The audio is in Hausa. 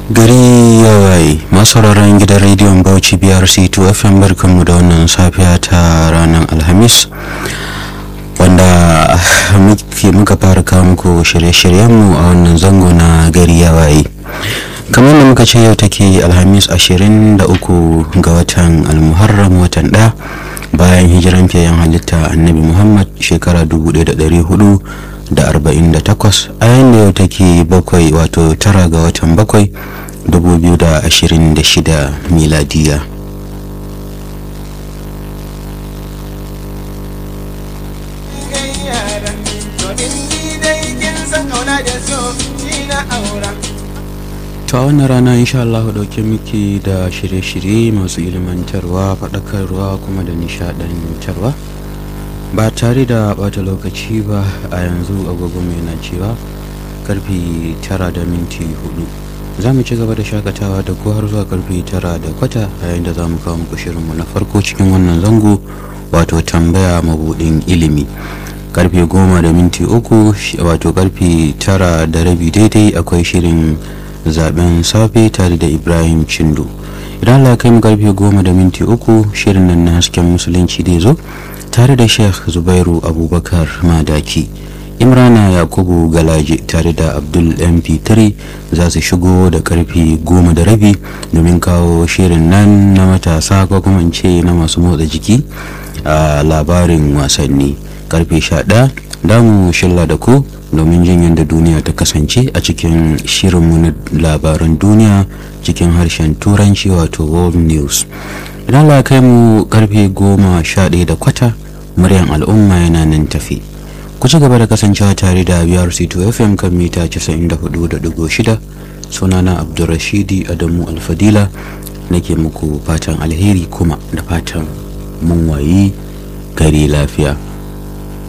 gari ya waye masauraran gidan rediyon bauchi brc 2 fm barkanmu da wannan safiya ta ranar alhamis wanda muka fara kawo muku shirye-shiryenmu a wannan zango na gari ya waye kamar da muka ce yau take alhamis 23 ga watan almuharram watan ɗaya bayan hijiran fiyayen halitta annabi muhammad shekara 1400 da arba'in da takwas a yayin da yau take bakwai wato tara ga watan bakwai dubu biyu da ashirin da shida miladiya ta wannan rana insha Allah dauke miki da shirye-shirye masu ilmantarwa faɗakarwa kuma da nishaɗantarwa ba tare da bata lokaci ba a yanzu agogo mai na cewa karfe tara da minti hudu za mu ci gaba da shakatawa da ko har zuwa karfe tara da kwata yayin da za mu kawo muku shirinmu na farko cikin wannan zango wato tambaya mabudin ilimi karfe goma da minti uku wato karfe tara da rabi daidai akwai shirin zaben safe tare da ibrahim cindo idan Allah kai mu karfe goma da minti uku shirin nan na hasken musulunci zai zo tare da sheikh zubairu abubakar madaki imrana yakubu galaje tare da abdul mp3 za su shigo da karfe goma da rabi domin kawo shirin nan na matasa ko kuma in ce na masu motsa jiki a labarin wasanni karfe 11 damu shilla da ku domin jin yadda duniya ta kasance a cikin shirinmu na labaran duniya cikin harshen turanci wato world news idan la kai mu karfe goma sha ɗaya da kwata muryan al'umma yana nan tafi ku ci gaba da kasancewa tare da brc2 fm kan mita 94.6 sunana abdulrashidi adamu alfadila nake muku fatan alheri kuma da fatan mun wayi gari lafiya